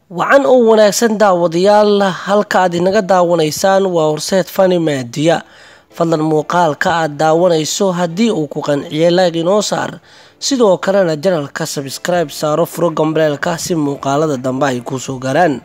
wacan oo wanaagsan daawadayaal halka aad inaga daawanaysaan waa horseed fani maadiya fadlan muuqaalka aad daawanayso haddii uu ku qanciyay laag inoo saar sidoo kalena janalka sabskribe saaro furo gambaleelka si muuqaalada dambe ay kusoo gaaraan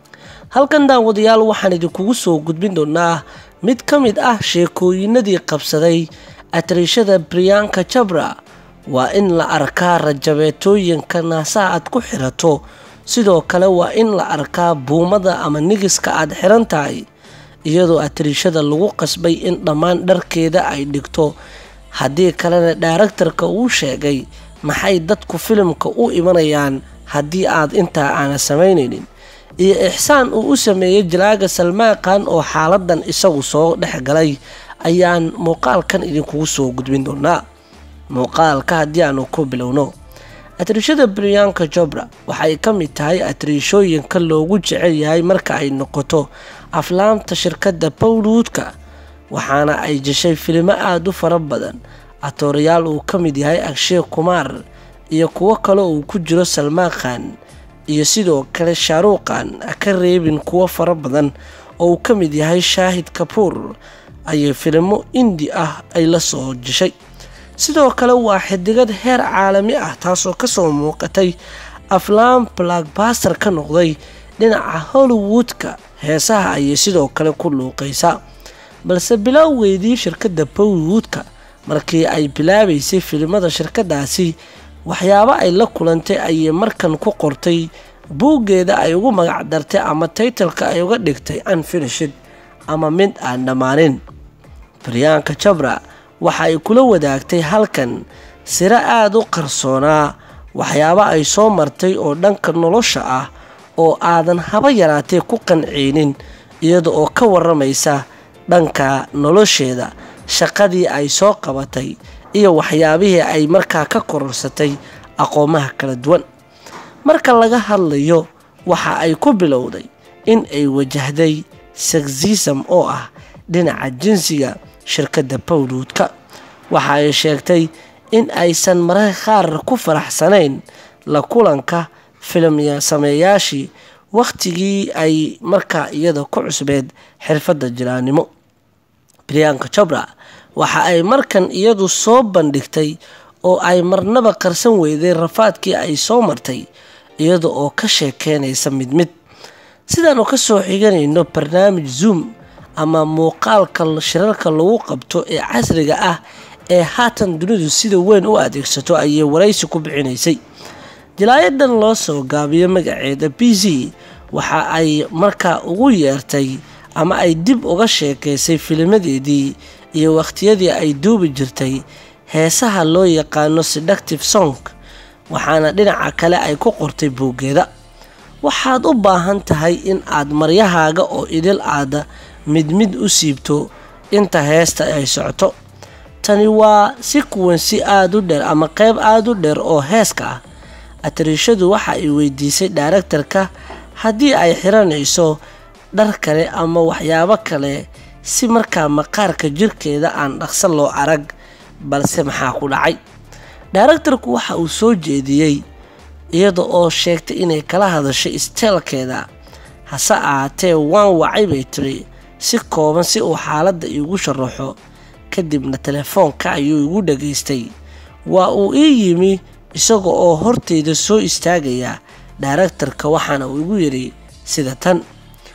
halkan daawadayaal waxaan idinkugu soo gudbin doonaa mid ka mid ah sheekooyinadii qabsaday atriishada briyanka jabra waa in la arkaa rajabeetooyinka naasaha aad ku xirato sidoo kale waa in la arkaa buumada ama nigiska aad xiran tahay iyadoo atriishada lagu qasbay in dhammaan dharkeeda ay dhigto haddii kalena dhaaraktarka uu sheegay maxay dadku filimka u imanayaan haddii aad intaa aana samaynaynin iyo ixsaan uu u sameeyey jalaaga salmaaqan oo xaaladan isagu soo dhex galay ayaan muuqaalkan idinkugu soo gudbin doonaa muuqaalka haddii aanu ku bilowno atriishada briyanka jobra waxay ka mid tahay atriishooyinka loogu jecel yahay marka ay noqoto aflaamta shirkadda bowlwoodka waxaana ay jeshay filimo aada u fara badan atoorayaal uu ka mid yahay agshe kumaar iyo kuwo kale uu ku jiro salmaaqan iyo sidoo kale shaaruuqan ka reebin kuwo fara badan oo uu ka mid yahay shaahid kabuur ayay filimo indi ah ay la soo jeshay sidoo kale waa xidigad heer caalami ah taasoo kasoo muuqatay aflaam blackbaster ka noqday dhinaca hollywoodka heesaha ayay sidoo kale ku luuqaysaa balse bilowgeydii shirkadda bollywoodka markii ay bilaabaysay filimada shirkadaasi waxyaabo ay la kulantay ayay markan ku qortay buuggeeda ay ugu magac dartay ama taytalka ay uga dhigtay unfinishid ama mid aan dhammaanin baryaanka jabra waxa ay kula wadaagtay halkan siro aada u qarsoonaa waxyaabo ay soo martay oo dhanka nolosha ah oo aadan haba yaraatee ku qanceynin iyada oo ka waramaysa dhanka nolosheeda shaqadii ay soo qabatay iyo waxyaabihii ay markaa ka kororsatay aqoomaha kala duwan marka laga hadlayo waxa ay ku bilowday in ay wajahday sexism oo ah dhinaca jinsiga shirkadda bowlwoodka waxa ay sheegtay in aysan mararka qaar ku faraxsanayn la kulanka filim sameeyaashii wakhtigii ay markaa iyada ku cusbeed xirfadda jiraannimo briyanka jabra waxa ay markan iyadu soo bandhigtay oo ay marnaba qarsan weyday rafaadkii ay soo martay iyada oo ka sheekeynaysa mid mid sidaanu ka soo xiganayno barnaamij zoom ama muuqaalka shirarka lagu qabto ee casriga ah ee haatan dunidu sida weyn u adeegsato ayay waraysi ku bixinaysay jalaayadan loo soo gaabiyo magaceeda b c waxa ay markaa ugu yeertay ama ay dib uga sheekaysay filimadeedii iyo wakhtiyadii ay duubi jirtay heesaha loo yaqaano seductive song waxaana dhinaca kale ay ku qortay buuggeeda waxaad u baahan tahay in aad maryahaaga oo idil aada mid mid u siibto inta heesta ay socoto tani waa si kuwan si aada u dheer ama qeyb aada u dheer oo heeska ah atriishadu waxa ay weydiisay dhaaraktarka haddii ay xiranayso dhar kale ama waxyaabo kale si markaa maqaarka jirkeeda aan dhaqso loo arag balse maxaa ku dhacay dhaaraktarku waxa uu soo jeediyey iyada oo sheegtay inay kala hadashay isteelkeeda hase ahaatee waan wacay bay tiri si kooban si uu xaaladda iigu sharaxo kadibna telefoonka ayuu igu dhagaystay waa uu ii yimi isaga oo horteyda soo istaagaya dhaaraktarka waxaana uu igu yidhi sida tan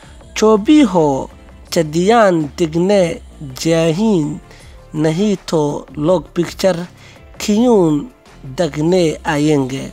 joobiho jadiyaan degne jaahiin nahito log bicture kiyuun dagne ayenge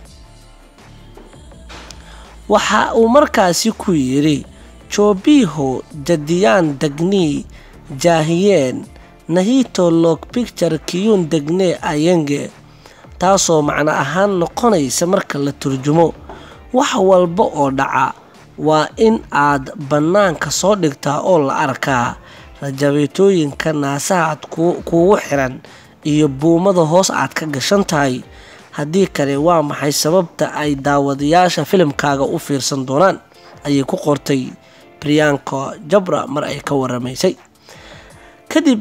waxa uu markaasi ku yidhi joobiho jadiyaan degni jaahiyeen nahito log bicture kiyuun degne ayenge taasoo macno ahaan noqonaysa marka la turjumo wax walba oo dhaca waa in aad bannaanka soo dhigtaa oo la arkaa rajabeetooyinka naasaha aad kuugu xiran iyo buumada hoos aad ka gashan tahay haddii kale waa maxay sababta ay daawadayaasha filimkaaga u fiirsan doonaan ayay ku qortay briyanka jabra mar ay ka waramaysay kadib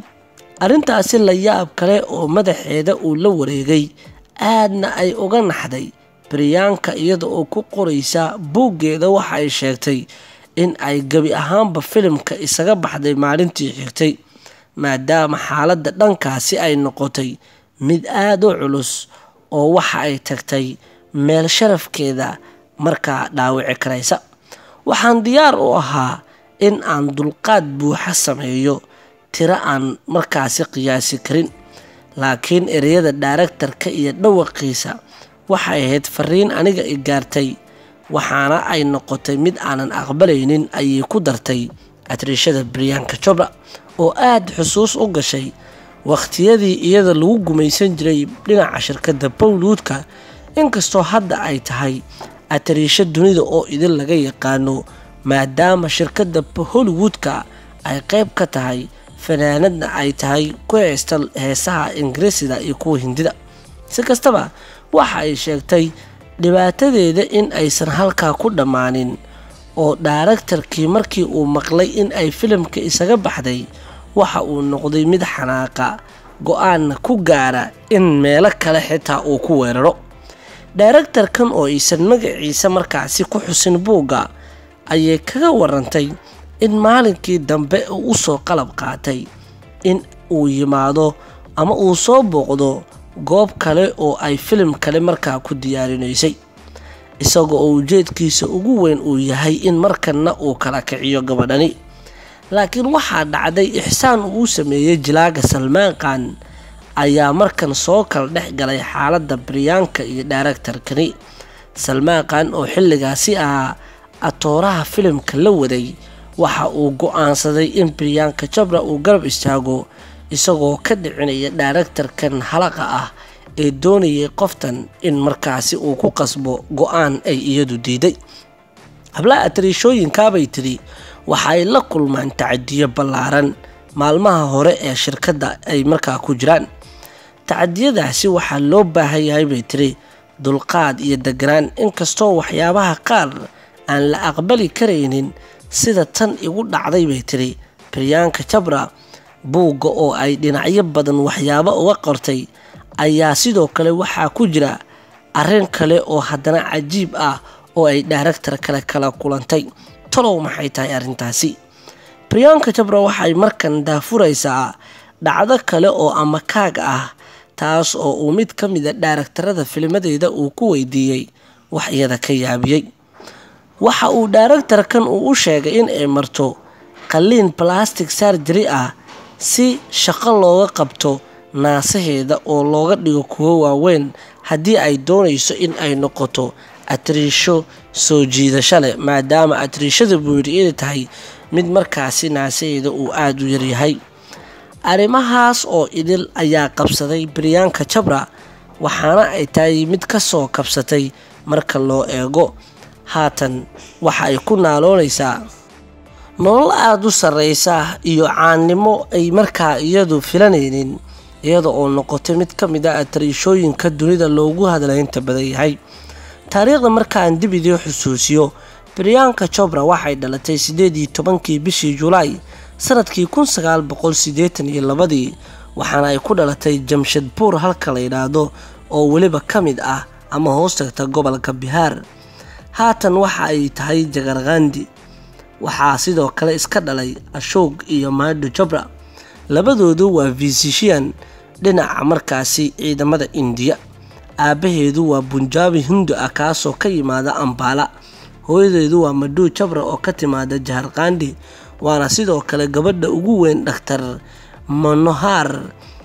arrintaasi la yaab kale oo madaxeeda uu la wareegay aadna ay uga naxday baryaanka iyada oo ku qoraysa buuggeeda waxa ay sheegtay in ay gebi ahaanba filimka isaga baxday maalintii xigtay maadaama xaaladda dhankaasi ay noqotay mid aada u culus oo waxa ay tagtay meel sharafkeeda markaa dhaawici karaysa waxaan diyaar u ahaa in aan dulqaad buuxa sameeyo tiro aan markaasi qiyaasi karin laakiin ereyada daaragtarka iyo dhawaqiisa waxay ahayd fariin aniga i gaartay waxaana ay noqotay mid aanan aqbalaynin ayay ku dartay atriishada baryaanka jobra oo aada xusuus u gashay wakhtiyadii iyada lagu gumaysan jiray dhinaca shirkadda bowluudka inkastoo hadda ay tahay atariisho dunida oo idin laga yaqaano maadaama shirkadda hollywoodka ay qayb ka tahay fanaanadna ay tahay ku heesta heesaha ingiriisida iyo kuwa hindida si kastaba waxa ay sheegtay dhibaatadeeda in aysan halkaa ku dhammaanin oo daaragtarkii markii uu maqlay in ay filimka isaga baxday waxa uu noqday mid xanaaqa go-aanna ku gaara in meelo kale xitaa uu ku weeraro daaragtarkan oo aysan magaciisa markaasi ku xusin buugga ayay kaga warantay in maalinkii dambe uu usoo qalab qaatay in uu yimaado ama uu soo booqdo goob kale oo ay filim kale markaa ku diyaarinaysay isagoo oo ujeedkiisa ugu weyn uu yahay in markanna uu kala kiciyo gabadhani laakiin waxaa dhacday ixsaan uu sameeyey jilaaga salmaan qaan ayaa markan soo kala dhex galay xaaladda baryaanka iyo daaragtarkani salmaan qaan oo xilligaasi ahaa atooraha filimka la waday waxa uu go-aansaday in baryaanka jabra uu garab istaago isagoo ka dhicinaya daaragtarkan halaqa ah ee doonayay qoftan in markaasi uu ku qasbo go-aan ay iyadu diiday hablaha atariishooyinkaabay tidhi waxaay la kulmaan tacadiyo ballaaran maalmaha hore ee shirkadda ay markaa ku jiraan tacadiyadaasi waxaa loo baahan yahay bay tiri dulqaad iyo deganaan inkastoo waxyaabaha qaar aan la aqbali karaynin sida tan igu dhacday bay tiri baryaanka jabra buugga oo ay dhinacyo badan waxyaabo uga qortay ayaa sidoo kale waxaa ku jira arrin kale oo haddana cajiib ah oo ay daaragtar kale kala kulantay talow maxay tahay arrintaasi baryaanka jabra waxay markan daafuraysaa dhacdo kale oo amakaag ah taas oo uu mid ka mida daaragtarada filmadeeda uu ku weydiiyey wax iyada ka yaabiyey waxa uu daaragtarkan uu u sheegay in ay marto qalliin balastic sarjari ah si shaqo looga qabto naasaheeda oo looga dhigo kuwo waaweyn haddii ay doonayso in ay noqoto atriisho soo jiidasho leh maadaama atriishada buu yidhi inay tahay mid markaasi naasaheeda uu aada u yaryahay arrimahaas oo idil ayaa qabsaday baryaanka jabra waxaana ay tahay mid ka soo kabsatay marka loo eego haatan waxa ay ku naaloonaysaa nolol aada u sarreysa iyo caannimo ay markaa iyadu filanaynin iyada oo noqotay mid ka mid a atariishooyinka dunida loogu hadlaynta badan yahay taariikhda markaan dib idii xusuusiyo baryaanka jobra waxay dhalatay siddeed iyo tobankii bishii julaay sanadkii kun sagaal boqol siddeetan iyo labadii waxaana ay ku dhalatay jamshadbuur halka la yidhaahdo oo weliba ka mid ah ama hoos tagta gobolka bihaar haatan waxa ay tahay jagarkandi waxaa sidoo kale iska dhalay ashoog iyo maadho jabra labadoodu waa fisishian dhinaca markaasi ciidamada indiya aabbaheedu waa bunjaabi hindu ah kaasoo ka yimaada ambaala hooyadeedu waa madhuu jabra oo ka timaada jaharkandi waana sidoo kale gabadha ugu weyn dhakhtar manohar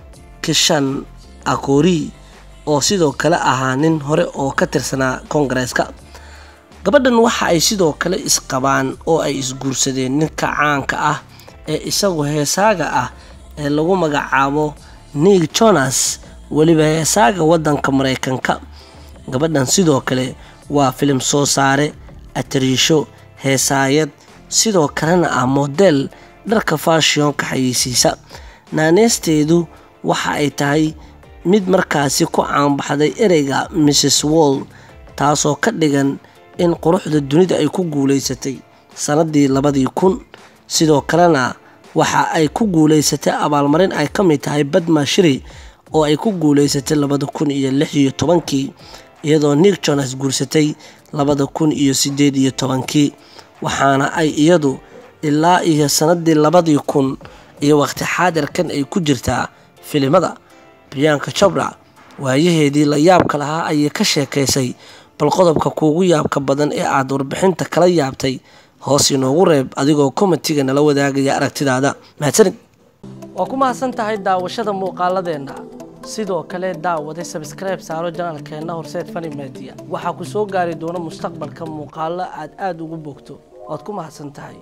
kishan akori oo sidoo kale ahaa nin hore oo ka tirsanaa koongareeska gabadhan waxa ay sidoo kale isqabaan oo ay isguursadeen ninka caanka ah ee isagu heesaaga ah ee lagu magacaabo niil jonas weliba heesaaga waddanka maraykanka gabadhan sidoo kale waa filim soo saare atariisho heesaayad sidoo kalena ah model dharka faashionka xayeysiisa naaneysteedu waxa ay tahay mid markaasi ku caanbaxday ereyga mrs wall taasoo ka dhigan in quruxda dunida ay ku guulaysatay sanadii labadii kun sidoo kalena waxa ay ku guulaysatay abaalmarin ay ka mid tahay badma shiri oo ay ku guulaysatay labada kun iyo lix iyo tobankii iyadoo nick jonas guursatay labada kun iyo sideed iyo tobankii waxaana ay iyadu ilaa iyo sanadii labadii kun iyo waqti xaadirkan ay ku jirtaa filimada briyanka jobra waayaheedii la yaabka lahaa ayay ka sheekaysay bal qodobka kuugu yaabka badan ee aada warbixinta kala yaabtay hoos inoogu reeb adigoo komitiga nala wadaagaya aragtidaada mahadsanid waa ku mahadsan tahay daawashada muuqaaladeenna sidoo kale daawade sabskribe saaro janaalkeenna horseed fani media waxaa ku soo gaari doona mustaqbalka muuqaalo aad aada ugu bogto waad ku mahadsan tahay